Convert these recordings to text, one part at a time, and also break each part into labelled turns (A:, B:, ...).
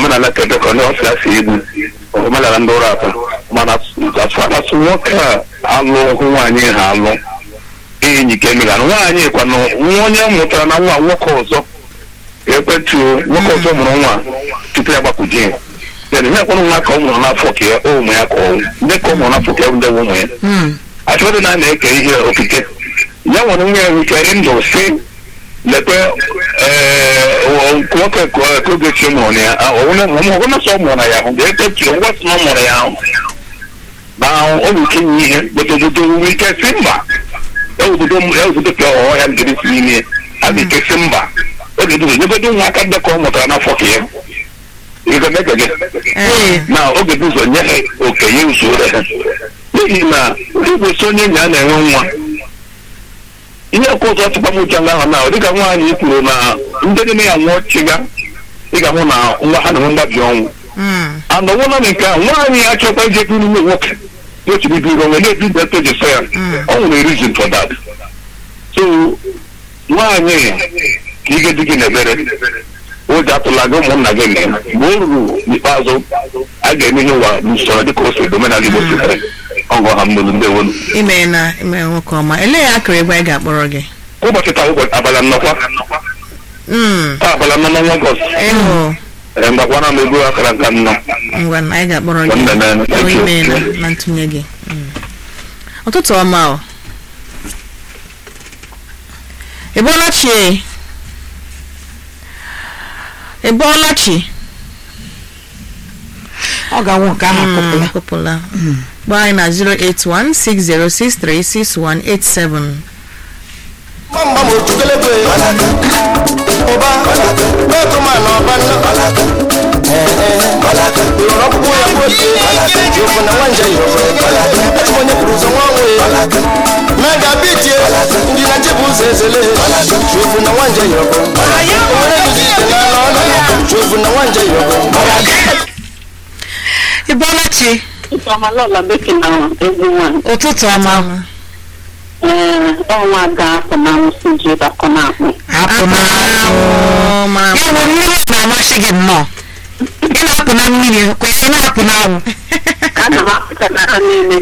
A: omenala kebe ka ndị ọsịa si egbu omenala ndị ụra atọ mana asụ nwoke a alụ hụ nwaanyị ha alụ enyi ka emegara nwaanyị kwanụ nwa onye mụtara na nwa nwoke ọzọ ekwentị nwoke ọzọ mụrụ nwa tupu ya gbapụji ya then ihe kwanụ nwa ka ọ mụrụ n'afọ ka ya ụmụ ya ka ọ ndị ka ọ mụrụ n'afọ ka ya ndị ụmụ ya achọghị na a na-eke ihe okike ya nwere nwa ya nwike ndụ si lekwe nwoke ka ogechi mụrụ ya ọgwụna sọ mụrụ ya ahụ ga-ekechiri ngwa sị na ọ mụrụ ya ahụ na ụlọ ike nye ihe gotogodo nwere ike si mba eobodo ka ọghọ ya ngiri si n'ime a ga-eke si mba oge dum nyegodo nwa aka ndị ka ọ mụtara n'afọ ka ya ịgagagage na oge dị ụzọ nye ha okenye usoro ha n'ihi na igbosi onye enyi a na-enwe nwa ihe ọkụ ụzọ tụkpamụcha nga ahụ na dịka nwaanyị kwuru na ndị niile ya nwụọ chiga ị ga-ahụ na nwa ha na-enwe mgbabi ọnwụ anọwụla na nke a nwaanyị achọkwa ije bi n'ime nwoke n'ochibibiri onwe na-ebi mgbe eji sọ ya ọ nwere reason for that so nwaanyị ka ige dị gị n'ebere ụjọ atụla gị ụmụnna gị mee mgbe o ruru n'ikpeazụ a ga-eme ihe ụwa n'usoro dịka o si omenala igbo sitere ọgọ ha mmelu ndị ewelu
B: ime na ime nwoke ọma elee ya akụrụ egbe anyị ga-akpọrọ gị
A: ụbọchị taa ụbọchị abalị nnọkwa
B: Mm,
A: taa abalị nnọ n'ọnwa ọgọst
B: ịhụ
A: ee mgbakwana m ego akara nka nnọ
B: ngwa na anyị ga-akpọrọ gị
A: Nwanne na-
B: Ọ ime na na ntụnye gị Mm. ụtụtụ ọma o ị bọọla chi e? ị bọọla chi
C: ọ ga-anwụ nke ahụ akụpụla
B: akụpụla gba anyị na 08160636187
D: mgbam otukelebe ụba metụma na ọba nne lọrọ ọkpụkpụ ya bụ oke jofu na nwanje echụ onye kwuru ụzọ nwa nwe mega bitie ndị na nchebụ ụzọ ezele jofu na nwanje yọbụ onwere duzi ite n'ala ọnụ jofu na nwanje yọbụ
B: ị bọọla chi
E: Isamalola beki na egwu nwanyị.
C: ụtụtụ ọma
E: Ee, ọnwa ga-apụ na nsị ji bakọ na akpụ.
C: apụ na
B: Ọ mara
C: ya bụ mmiri na-amasị gị nnọọ ị na-apụ na mmiri kwesịrị na-apụ na anwụ
E: Ana m apụta na ha niile.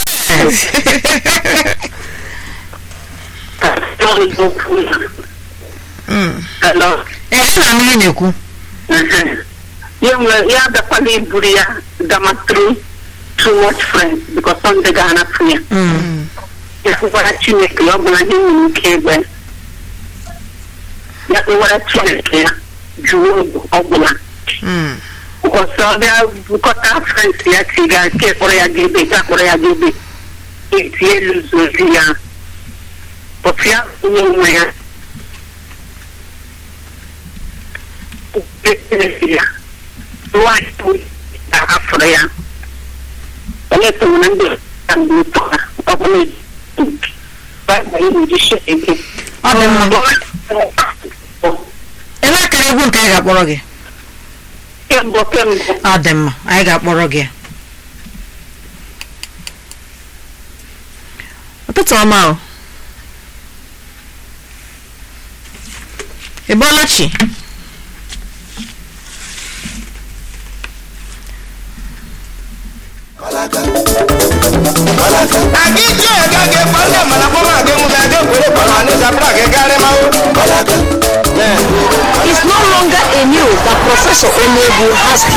E: Ka John okwu ya.
B: Mm.
E: Hello.
C: ee na mmiri na-ekwu
E: Ehe. Ya nwere ya adakwala iburu ya gama through too much friends because Sunday ga-anapụ ya. Ya kpụkwara Chineke ya ọ bụla ihe nwere ike egbe. Ya kpụkwara Chineke ya jụọ obu ọ bụla.
B: Mm.
E: ọsọ bịa bukọta frens ya tiga nke kpọrọ ya gebe ga kpọrọ ya gebe eti elu zozi ya otu ya onye nwe ya ya nwanyị afọrọ ya onye tụrụ na ndị ya mgbe ụtọ ha ọ bụla baịbụl iji shi eke
C: ọ dị mma ebe akara egwu nke anyị ga-akpọrọ gị
E: kemgbe kemgbe
C: ọ dị mma anyị ga-akpọrọ gị
B: ụtụtụ ọma o ị bọọla chi
D: aga ije ga ga ekwe ndị mana kpọrọ aga emume aga ekwere kpọrọ anyị zapụrụ aga garị ma
F: It's no longer a news that Professor Onebu has